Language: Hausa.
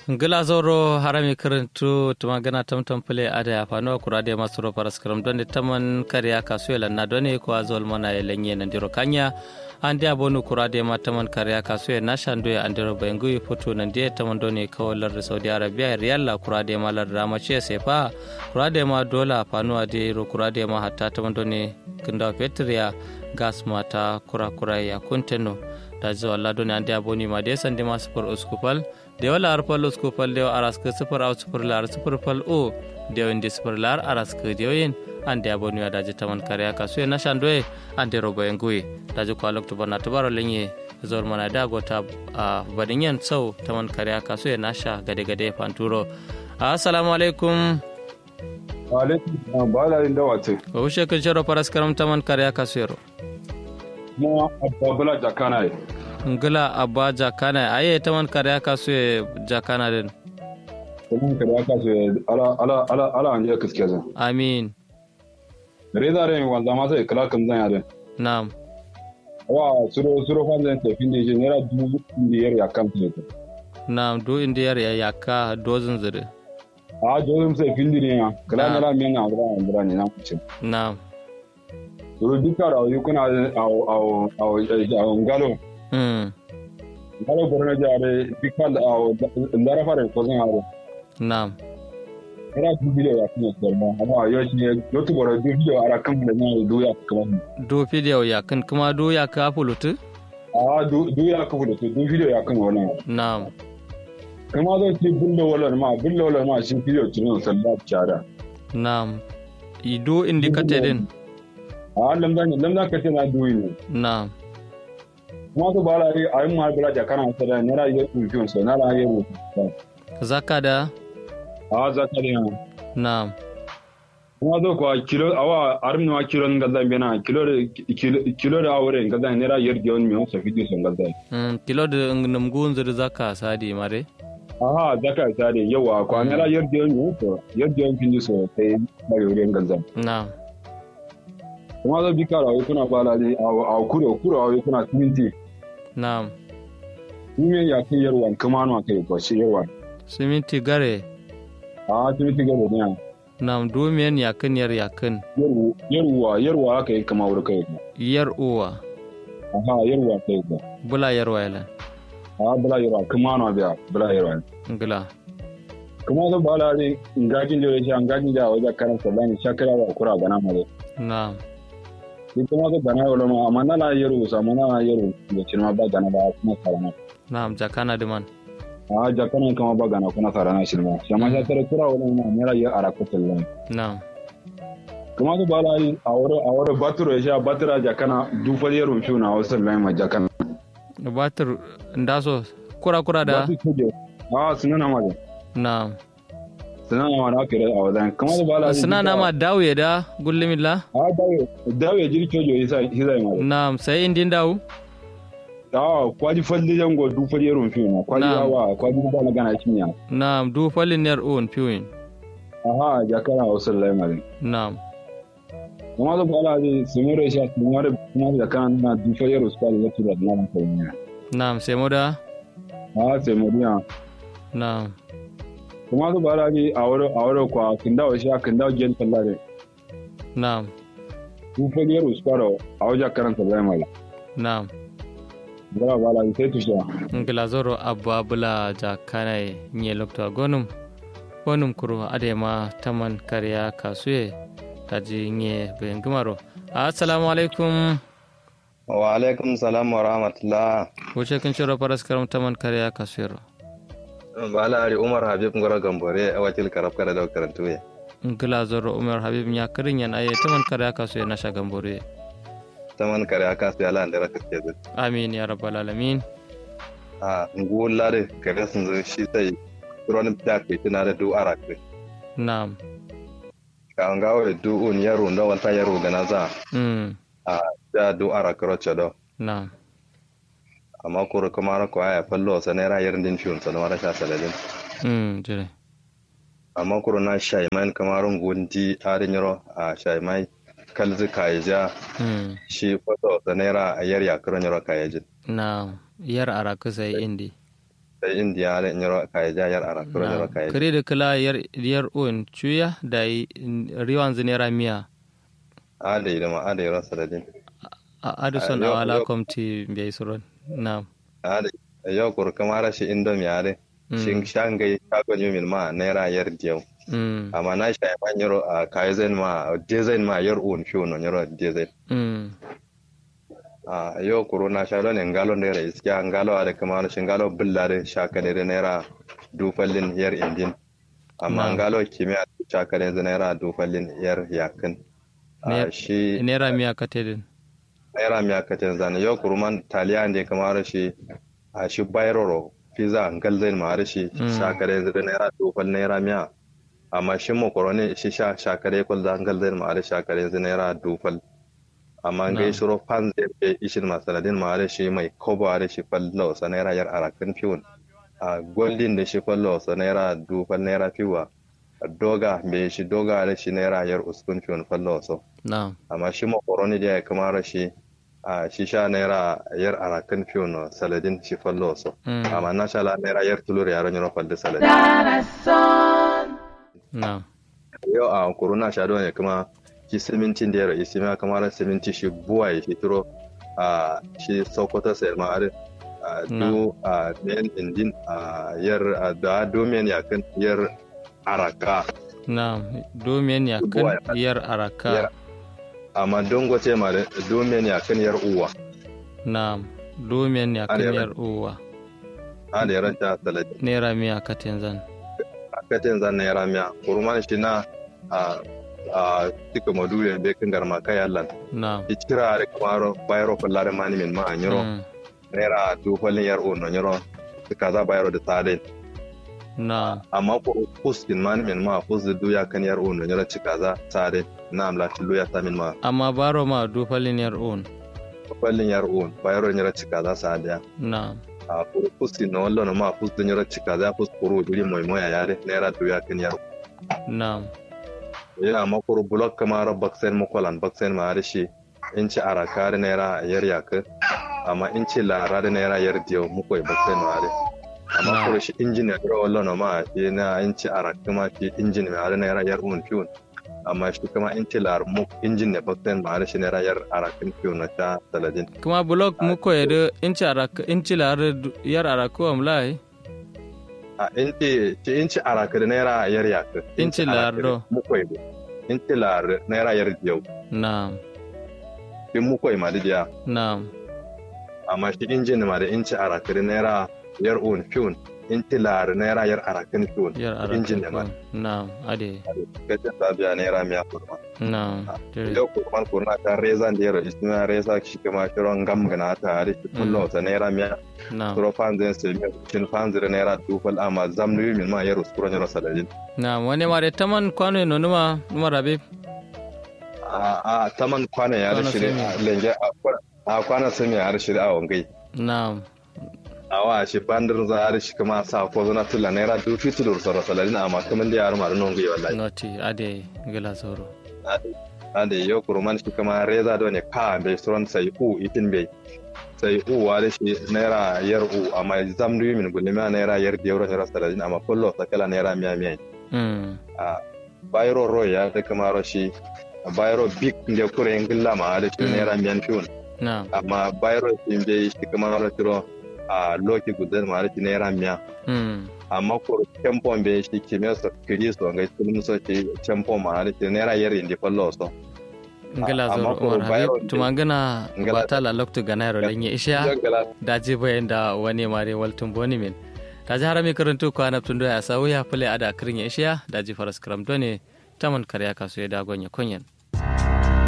ngila zoro harami karantu tuma gana tamtam pule ada ya fano kura de masuro paras karam don taman kariya kasuela na done ko azol mana ya lenye na diro kanya ande abonu kura de ma taman kariya kasuela na shando ya andiro bengu foto nan de taman done kawalar saudi arabia riyal la kura de ma lar rama ce sefa kura de ma dola fano ade ro kura de ma hatta taman done kinda petria gas mata kura kura ya kunteno da zuwa Allah doni ande aboni ma de sande ma sufur uskupal de wala ar pal uskupal de aras ke sufur au sufur lar sufur pal o de wende sufur lar aras ke de yin ande aboni da je taman kare ka su na shandoe ande rogo engui da je kwalok to bana to baro lenye zor mana da gota a badinyan sau taman kare ka su na sha gade gade fanturo assalamu alaikum wa alaikum ba la inda wace o ushe kun sharo paras karam taman kare ka su yaro mo ababula jakana ye ngila abba jakana aye taman kare aka so ye jakana den kuma kare aka so ala ala ala ala anje kiske zan amin reza re wanda ma sai kala kan zan yare na'am wa suro suro fan zan tafi ne je nera dubu biyar ya kan ne na'am do indiyar ya yaka dozin zire a dozin sai findi ne ya kala Ah. nera men na bra bra ne na kuce na'am suro duka rawu kuna au au au au ngalo mm ngalo borna jare dikal au ndara fare ko zan haro na'am era du video ya kan ko ma amma yo shi ne yotu bora du video ara kan da na du ya kuma do video ya kan kuma do ya ka fulutu a du du ya ka da du video ya kan wannan na'am kuma zan ce bulle walar ma bulle walar ma shi video tunan sallah cara na'am ido indicate din a lamdan lamdan ka ce na duyi ne na'am kuma su ba la yi a yi ma bala da kana sada ne ra yi rufin so na ra yi rufin zaka da a za ka da na'am kuma zo kuwa kilo awa armin wa kilo nga zan bena kilo da kilo- kilo da awure nga zan ne ra yi rufin mi wasa video so nga zan mm kilo da namgun zire zaka sadi mare aha za ka sa da yawa kwa ne ra yi rufin mi wasa yi rufin fin so sai ba yi wurin nga zan na'am kuma zo bi kara wai kuna ba la ne a kuro kuro wai kuna siminti na'am Ni ya kai yarwan kuma na kai ko shi yarwan siminti gare a siminti ga da ne na'am domiyan yakin yar yakin yarwa yarwa aka yi kama wuri kai yar uwa aha yarwa kai ba bula yar wailan a bala yarwa kuma na biya bala yarwa ngila kuma zo bala ne ngajin da shi ngajin da wajen karan sallani shakara wa kura gana mare na'am ni kuma zo gana wala ma amma na na yaro sa amma na na yaro da cin ba gana ba kuma sarana na'am jakana diman a jakana kama ba gana kuma sarana shi ma shi amma ya tare kura wala ma mera ya ara ko sallani na'am kuma zo bala ne a wuri a wuri baturo ya sha batura jakana dufal yaro shi na wasu sallani ma jakana batir ndaso kura kura da a sunana ma da na'am sunana ma da aka yi a wajen kuma zo bala ne suna nama dawo da gullimilla a dawo dawo ya jiri cojo ya sa hizai ma na'am sai indin dawo Ah, kwaji falli jango du falli yaron fi na kwaji Na'am. yawa kwaji ba magana kinya na'am du falin yar uwan piwin aha ya kana wasu laimarin na'am kuma da bala ne su mure shi su mure kuma da kana na du falli yaron su kwali ya tura da nan ko ne na'am sai moda ah sai muriya na'am kuma da bala ne a wuri a wuri kwa kin dawo shi kin dawo gen tallare na'am du falli yaron su kwaro a wajen karanta laimarin na'am bala bala ne sai tushe ngila zoro abba bula jakana nye lokta gonum gonum kuro adema taman kariya kasuye taji nye bengimaro assalamu alaikum wa alaikum salam wa rahmatullah wuce kin shiro paras karam taman kariya kasuyero bala ari umar habib ngoro gambore a wakil karab kada da karantu ya ngila zoro umar habib nya kirin yan aye taman kariya kasuye na shagambore taman kare aka su yala da raka ke zai amin ya rabbal alamin a ngulla da kare sun zo shi sai ruwan da ke tuna da du ara ke na'am ka an gawo da du un yaro da wanta yaro gana za mm a da du ara karo do na'am amma kuro kuma ra ko aya fallo sa ne ra yarin din fiun sa da mara sha salalin mm jire amma kuro na shay man kamarun gundi arin yaro a shay mai kalzi kaija mm shi foto sa ne ra a yar ya karo yaro kayajin na'am yar araka sai indi sai indiya da nyoro kai ja yar ara kuro nyoro kai kare da kala yar yar un chuya da riwan zinera miya ade da ma ade ro saladin a aduson Yo- awala yo- komti bai suron na ade yo kur kamara shi indomi ade shin shangai shago nyumin ma naira yar diyau mm amma na shi ma nyoro a kaizen ma design ma yar un fiyo no nyoro design mm a yo kuro na sha don ngalo naira iskiya ngalo ade kamar shi ngalo billare shaka ne naira dufallin yar indin amma Na. ngalo kimiyya shaka ne naira dufallin yar yakin Ne- a shi nera miya katedin naira miya katin zane yau kuruman taliya ne kamar shi a shi bayroro pizza galzain ma shi Mm. shakare zai naira dufal naira miya amma shi makaroni shi sha shakare kwal da galzain ma da shakare zai naira dufal amma Na. gai shiro fan zai ke ishin masaladin ma da shi mai kobo da shi fallo sa naira yar arakan fiwon a goldin da shi fallo sa naira dufal naira fiwa doga bai shi doga da shi naira yar uskun fiwon fallo so na amma shi makaroni da ya kamar shi a shi sha naira yar arakan fiyo no saladin shi fallo so Mm. amma na sha la naira yar tulur yaron yaro falde saladin na yau a kuruna sha don ya kuma shi simintin da ya rai sima kamar siminti shi buwa ya shi turo a shi sokoto sayar ma'arin a du a men indin a yar a da domin yakan yar araka na domin ya Buwa kan ya- yar araka yar amma don gote ma da domin yakan yar uwa na domin ya kan Are- yar uwa a da yaran ta saladin nera miya katin zan katin zan naira miya kurman shi na a a tika module be kan garma kai allan na ikira da kamaro bayro fallare mani min ma anyoro Mm. naira du fallin yar o no nyoro kaza bayro da tade na amma ko pus din mani min ma pus da du ya kan yar o no nyoro ci kaza tade na amla tilu ya ta min ma amma baro ma dufalin yar un fallin yar o bayro nyoro ci kaza sada na a ko pus din no wallo no ma pus da nyoro ci kaza pus kuru duri moy moya yare naira du ya kan yar na yana makuru blok kamar baksen mukolan baksen ma da shi in ci araka da naira yar yaka amma in ci lara da naira yar diyo mukoy baksen ma da amma Na. kuru shi injin ya kira wallo no ma shi na in ci araka ma shi injin ma da naira yar un fiun amma shi kuma in ci lar mu injin ne baksen ma da shi naira yar arakin fiun na ta saladin kuma blok muko yadda inci araka inci lar yar araka wa mulai a in ci ci in ci araka da naira yar yaka In ci lar do. mukoy in ci lar naira yar diyo na in mukoy ma da diya na amma shi injin ma da inci arakari naira yar un fiun inci lar naira yar arakin fiun yar injin ne ma araka na ade gajin sabiya naira miya kurma na tere. yau kurman kurna ta reza da yaro isna reza shi kuma shiron gam gana ta hari shi kullo ta naira miya na suro fanzin sai miya shin fanzin naira dufal amma zamnu yi min ma yaro suro yaro sadadin na wani mare taman kwano no numa numa rabe a a taman kwana ya da Kwana shi sami. lenge a kwana- a kwana sami ya da shi a wangai na awa shi bandar za a shi kuma sa ko zana tula naira dufi tulur soro saladin amma kaman da yaro ma da non gwi wallahi noti ade gila sauro ade yo kuruman shi kuma reza do ne ka bai suron sai u itin bai sai u wa da shi naira yar u amma zam du min gulle ma naira yar da euro naira saladin amma kullo sakala naira miya miya mm a bayro ro ya da kuma ro shi bayro big nde kure ngilla ma da shi Mm. naira miyan fiun na amma bayro shi bai shi kuma ro tiro a loki gudan ma da shi naira miya mm amma ko tempo be shi kimiyya so kiri so ga sun so shi tempo ma da shi naira yar indi fallo so ngila amma sauro ko umar bayro habib ne- tumangana Ngila- batala loktu ganaro lenye isha Jangala daji bayan da wani mare waltun boni min daji harami karantu ko anab tundo ya sawu ya fule ada kirin ya isha daji faras karam done taman karya kaso ya dagon ya konyen